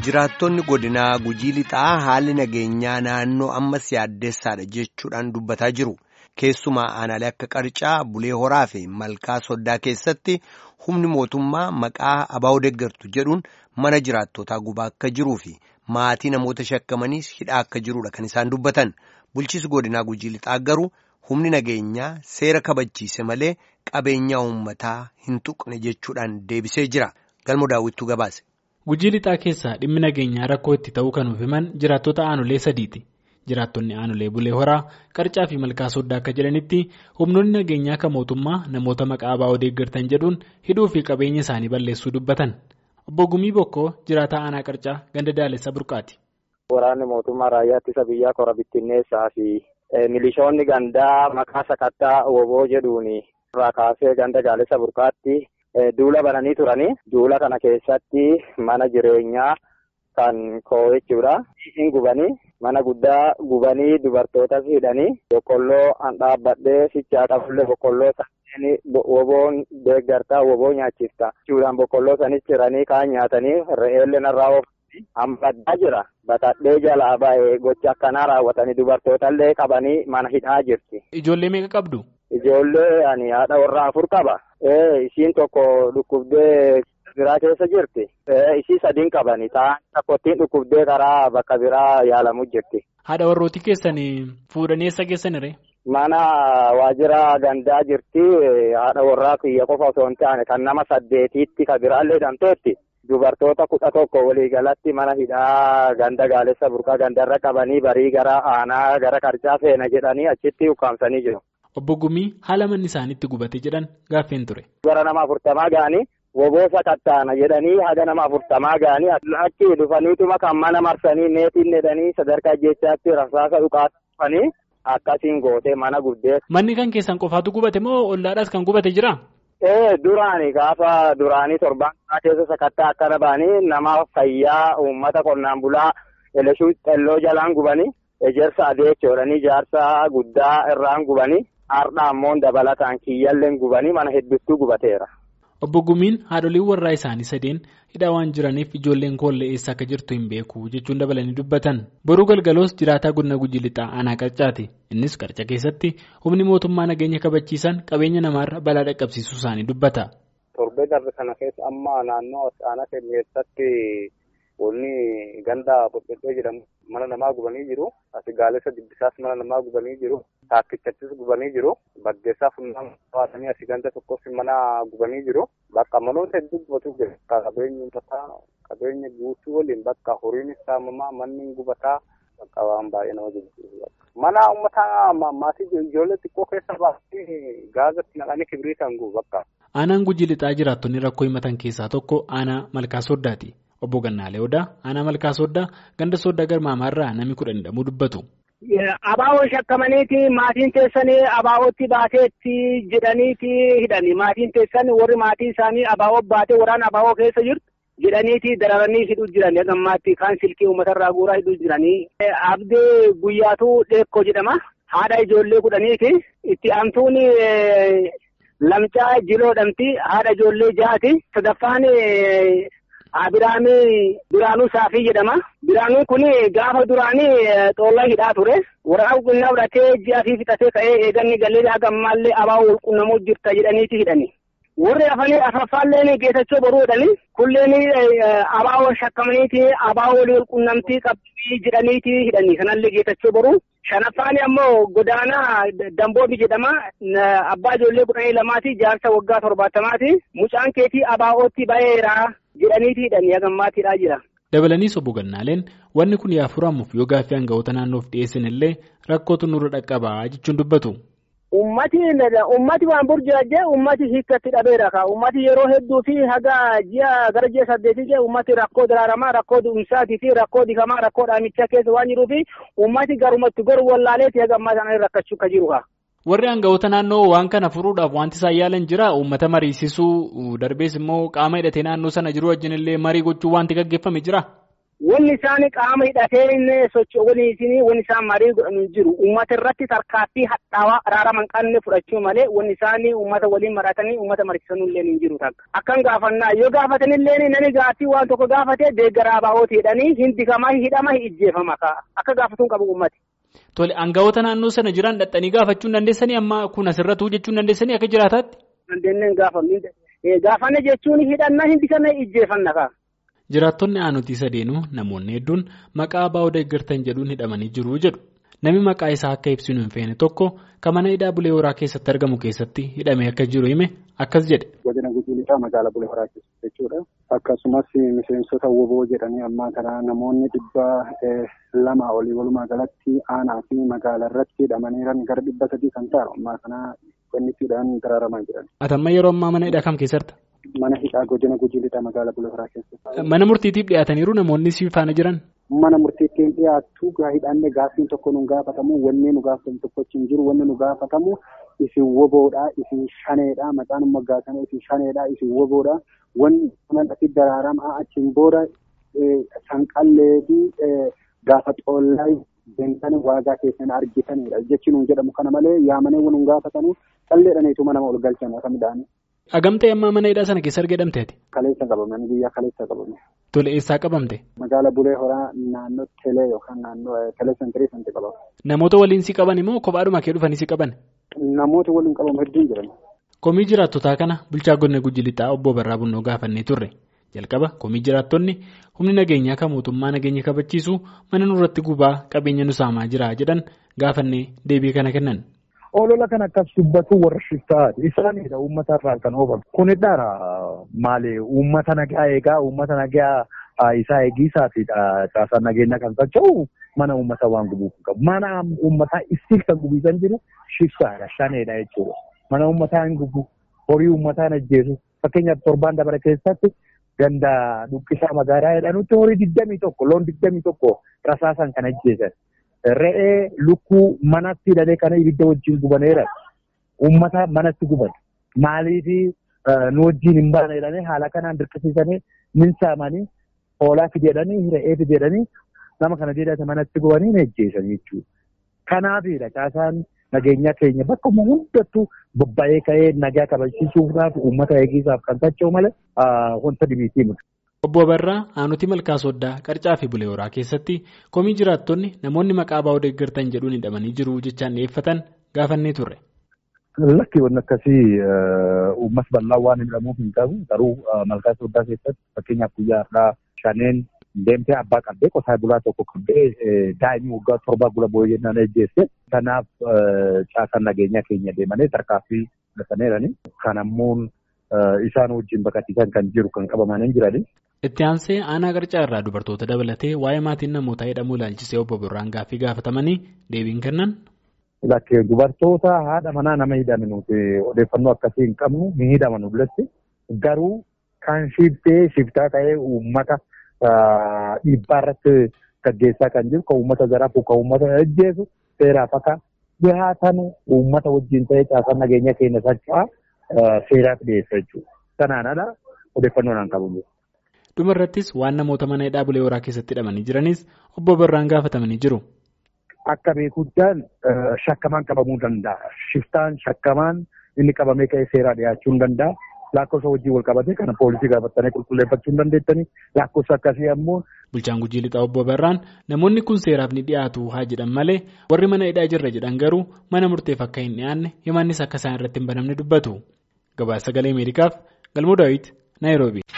Jiraattonni godinaa gujii lixaa haalli nageenyaa naannoo ammas yaaddeessaadha jechuudhaan dubbataa jiru. Keessumaa aanaalee akka Qarcaa, Bulee Horaa fi Malkaa Soddaa keessatti humni mootummaa maqaa abaa'oo deeggartu jedhuun mana jiraattotaa gubaa akka jiruu fi maatii namoota shakkamaniis hidhaa akka jirudha kan isaan dubbatan. Bulchiisi godinaa gujii lixaa garuu humni nageenyaa seera kabachiise malee qabeenya uummataa hin tuqne jechuudhaan deebisee jira. Galmo daawwittuu gabaase. Gujii lixaa keessaa dhimmi nageenyaa rakkoo itti ta'uu kan himan jiraattota aanolee sadiiti. Jiraattonni aanolee Bulee Horaa, Qarcaa fi Malkaa Soddaa akka jedhanitti humnoonni nageenyaa kan mootummaa namoota maqaa abaa'oo deeggartan jedhuun hidhuu fi qabeenya isaanii balleessuu dubbatan. Obbo Gumii Bokkoo jiraataa aanaa Qarcaa ganda Daalessa Burqaati. Waraanni mootummaa raayyaa ittisa biyyaa kora bittinneessaa fi milishoonni gandaa maqaa sakattaa woboo jedhuun irraa kaasee ganda Daalessa Burqaatti duula bananii turanii duula kana keessatti mana jireenyaa kan koo jechuudha. Hin gubanii mana guddaa gubanii dubartootas hidhanii boqqolloo an dhaabbadhee sichaa qabullee boqqolloo sanneen woboon deeggartaa woboo nyaachifta jechuudhaan boqqolloo sanis ciranii kaan nyaatanii re'eellee narraa oofanii amma baddaa jira. Batadhee jalaa ba'ee gocha akkanaa raawwatanii dubartootallee qabanii mana hidhaa jirti. Ijoollee meeqa qabdu? Ijoollee ani haadha warraa afur qaba. Isiin tokko dhukkubdee biraa keessa jirti. Isii sadiin qabani. Ta'an tokkottiin dhukkubdee karaa bakka biraa yaalamu jirti. Haadha warrooti keessanii fuudhanii eessa geessanire? Mana waajjira gandaa jirti. Haadha warraa kiyya qofa osoo hin taane kan nama saddeetiitti kan biraallee hidhamteetti. Dubartoota kudha tokko waliigalatti mana hidhaa ganda gaalessa burqaa gandarra qabanii barii gara aanaa gara qarcaa feena jedhanii achitti ukkaamsanii jiru. Obbo Gumii haala manni isaaniitti gubate jedhan gaaffeen ture. Gara nama afurtamaa ga'anii woboo sakattaana jedhanii haga nama afurtamaa ga'anii achi dhufaniituma kan mana marsanii neetiin jedhanii sadarkaa jechaatti rasaasa dhukaasa dhufanii akkasiin gootee mana guddee. Manni kan keessan qofaatu gubate moo ollaadhaas kan gubate jira? Ee duraani gaafa duraanii torbaan keessa sakattaa akkana ba'anii nama fayyaa uummata qonnaan bulaa eleshuu xelloo jalaan gubanii ejersa adeechoodhanii jaarsa guddaa irraan gubanii. Har'a ammoo dabalataan kiyyalleen gubanii mana hedduutu gubateera. Obbo Gumiin haadholiin warraa isaanii sadeen hidhaa waan jiraniif ijoolleen koollee eessa akka jirtu hin beeku jechuun dabalanii dubbatan. Boruu galgaloos jiraataa godina gujii lixaa aanaa qarcaati. Innis qarca keessatti humni mootummaa nageenya kabachiisan qabeenya namaarra balaa dhaqqabsiisuu isaanii dubbata. Torbee darbe kana keessa amma naannoo aanaa keessatti wanni ganda Boqqolloo jedhamu mana namaa gubanii jiru. Asi gaalessa dibbisaas mana namaa gubanii jiru. Taakkichatti gubanii jiru. Baddeessaa funyaan baatanii asii ganda tokkos mana gubanii jiru. Bakka manoota hedduu gubatu jira. Qabeenyi uummataa qabeenya guutuu waliin bakka horiin saamamaa manni gubataa bakka waan baay'ee nama jibbisiisu. Mana uummataa maatii ijoollee xiqqoo keessa baasanii gaazatti naqanii kibriitaan gubu bakka. Aanaan gujii lixaa jiraattonni rakkoo himatan keessaa tokko aanaa malkaa soddaati. Obbo Gannaalee Odaa aanaa malkaa soddaa ganda soddaa garmaamaarraa namni kudhan hidhamuu dubbatu. Abaa'oo shakkamaniiti maatiin teessanii abaa'ootti baateetti jedhaniiti hidhani maatiin teessan warri maatii isaanii abaa'oo baatee waraana abaa'oo keessa jirtu jedhaniiti dararanii hidhuu jiran gammaatti kaan silkii uummatarraa guuraa hidhuu jiranii. Abdee guyyaatu dheekkoo jedhama haadha ijoollee kudhaniiti itti aantuun lamcaa jiloodhamti haadha ijoollee ja'aati sadaffaan. Abiraamii Biraanuu Saafii jedhama. Biraanuun kun gaafa duraanii xoollaa hidhaa ture. Waraana qonnaa fudhatee ji'a fi fixatee ka'ee eeganni gallee haga ammaallee abaa'oo walqunnamuu jirta jedhaniiti hidhani. Warri hafanii afaffaalleen geessachuu boruu jedhani. Kulleen abaa'oo shakkamaniiti abaa'oo walii walqunnamtii qabdii jedhaniiti hidhani. Kanallee geessachuu boruu. Shanaffaan ammoo godaanaa Damboobi jedhama. Abbaa ijoollee kudhanii lamaati. Jaarsa waggaa torbaatamaati. Mucaan keetii abaa'ootti ba'eera. jedhaniiti hidhanii hagammaatiidhaa jira. Dabalaniis obbo Gannaaleen wanni kun yaa furamuuf yoo gaaffii aangawoota naannoof dhiyeessan illee rakkootu nurra dhaqqabaa jechuun dubbatu. Ummati ummati waan burjaajee ummati hiikkatti dhabeera ka ummati yeroo hedduu fi haga ji'a gara ji'a saddeetii jee ummati rakkoo daraaramaa rakkoo du'umsaatii fi rakkoo dikamaa rakkoo dhaamichaa keessa waan jiruufi ummati garumatti goru wallaaleeti haga ammaa sana rakkachuu akka jiru ka. Warri aangawoota naannoo waan kana furuudhaaf wanti isaan yaalan jira uummata mariisisuu darbees immoo qaama hidhatee naannoo sana jiru wajjin illee marii gochuu wanti gaggeeffame jira. Wanni isaan qaama hidhatee socho'aniitiin wanni isaan marii godhanii jiru. Uummata irratti tarkaanfii hadhaawaa araara manqanne fudhachuu malee wanni isaan uummata waliin maratanii uummata mariisanuu illee hin jiru takka. Akkan gaafannaa yoo gaafatan illee nani gaaffii waan tokko gaafatee deeggaraa baa'ooti jedhanii hindikamaa hidhama ijjeefama akka gaafatuun qabu uummati. Tole aangawoota naannoo sana jiran dhaxxanii gaafachuu hin dandeessanii amma kun asirratti hojjechuu hin dandeessanii akka jiraataatti. Dandeenyeen gaafanne gaafanne jechuun hidhannaa hindikama ijjeefanna kaa. Jiraattonni aanutii sadeenuu namoonni hedduun maqaa abbaa deeggartan jedhuun hidhamanii jiru jedhu. Namni maqaa isaa akka ibsinu hin feene tokko kan mana hidhaa Bulee Horaa keessatti argamu keessatti hidhamee akka jiru hime akkas jedhe. Godina Gujii Lixaa magaalaa Bulee Horaa keessatti jechuudha. Akkasumas miseensota woboo jedhanii ammaa kana namoonni dhibba lama olii walumaa galatti aanaa fi magaalaa irratti hidhamaniiran gara dhibba sadii kan ta'an ammaa kana qonnitiidhaan daraaramaa jiran. Ati amma yeroo ammaa mana hidhaa kam keessatti? Mana hidhaa godina Gujii Lixaa magaalaa Bulee Horaa keessatti. Mana murtiitiif dhiyaataniiru namoonni si faana jiran? Mana murtiittiin dhiyaattu hidhanne gaaffiin tokko nu gaafatamu wanni nu gaafatamu tokko hin jiru wanni nu gaafatamu isin woboodha isin shaneedha maqaan moggaasanii isin shaneedha isin woboodha wanni kanatti daraaramaa achiin booda sanqallee fi gaafa xoollaa deemtanii waagaa keessan argitanidha jechi nuun jedhamu kana malee yaamanii nu gaafatanu qalleedhaniitu mana ol galchan akka midhaanii. Agamtee ammaa mana hidhaa sana keessa argamteeti? Kaleessa qabame guyyaa kaleessa qabame. Tole eessaa qabamte? Magaala Bulee Horaa naannoo Telee yookaan naannoo Telee Sentirii sanatti qabama. Namoota waliin si qaban immoo kophaadhuma kee dhufanii si qaban? Namoota waliin qabamu hedduun jiran. Komii jiraattotaa kana bulchaa godina Gujii Lixaa obbo Barraa Bunnoo gaafannee turre. Jalqaba komii jiraattonni humni nageenyaa kan mootummaa nageenya kabachiisu mana nurratti gubaa qabeenya nu saamaa jira jedhan gaafannee deebii kana kennan. Olola kan akkas dubbatu warra shiftaati. Isaanidha uummata irraa kan oofan. Kunidha maali uummata nagaa eegaa uummata nagaa isaa eegisaati caasaan nageenya kan socho'u mana uummata waan gubuuf qabu. Mana uummataa isii kan gubiisan jiru shiftaadha shaneedha jechuudha. Mana uummataa hin gubu horii uummataa hin ajjeesu. Fakkeenyaaf torbaan dabare keessatti ganda dhuqqisaa magaalaa jedhanutti horii digdamii tokko loon digdamii tokko rasaasan kan ajjeesan. Re'ee lukkuu manatti hidhatee kana ibidda wajjin gubaneera. Uummata manatti guban. Maaliif nu wajjin hin baane jedhanii haala kanaan dirqisiisanii min saamanii hoolaa fideedhanii re'ee fideedhanii nama kana jedhate manatti gubanii ni ajjeesan jechuudha. Kanaafidha caasaan nageenya keenya bakka hundattuu bobba'ee ka'ee nagaa kabachiisuudhaaf uummata eegisaaf kan socho'u malee wanta dhibiitii miti. Obbo Barraa aanutii malkaa sooddaa qarcaa fi bulee horaa keessatti komii jiraattonni namoonni maqaa baa'oo deeggartan jedhuun hidhamanii jiru jechaan dhiyeeffatan gaafannee turre. Lakki wanni akkasii uummata bal'aa waan hidhamuuf hin qabu garuu malkaa sooddaa keessatti fakkeenyaaf guyyaa har'aa shaneen deemtee abbaa qabdee qotaa bulaa tokko qabdee daa'imni waggaa torbaa gula boo'ee jennaan ejjeesse. Kanaaf caasaan nageenyaa keenya deemanii tarkaanfii fudhataniirani. Kan ammoo isaan wajjin baqachiisan kan jiru kan qabamanii jirani. Itti aansee aanaa qarcaa irraa dubartoota dabalatee waa'ee maatiin namoota hidhamuu ilaalchisee obbo Birraan gaaffii gaafatamanii deebiin kennan. Lakkee dubartoota haadha manaa nama hidhame nuti odeeffannoo akkasii hin qabnu ni hidhaman dullatti garuu kan shiftee shiftaa ta'ee uummata dhiibbaa irratti gaggeessaa kan jiru kan uummata zarafu kan uummata ajjeesu seeraaf akka dhihaatan uummata wajjin ta'ee caasaan nageenya keenya socho'aa seeraaf dhiyeessa jechuudha. Kanaanadha odeeffannoo naan qabu. Dhuma irrattis waan namoota mana hidhaa bulee horaa keessatti hidhamanii jiranis obbo Birraan gaafatamanii jiru. Akka beekuudhaan shakkamaan qabamuu danda'a. Shiftaan shakkamaan inni qabamee ka'ee seeraa dhiyaachuu ni danda'a. Lakkoofsa wajjin wal qabatee kana poolisii gaafatanii qulqulleeffachuu ni dandeettanii lakkoofsa akkasii ammoo. Bulchaan Gujii Lixaa obbo Barraan namoonni kun seeraaf ni dhiyaatu haa jedhan malee warri mana hidhaa jirra jedhan garuu mana murteef akka hin dhiyaanne himannis akka isaan irratti hin banamne dubbatu. Gabaasa sagalee Ameerikaaf Galmoo Daawit Naayiroobi.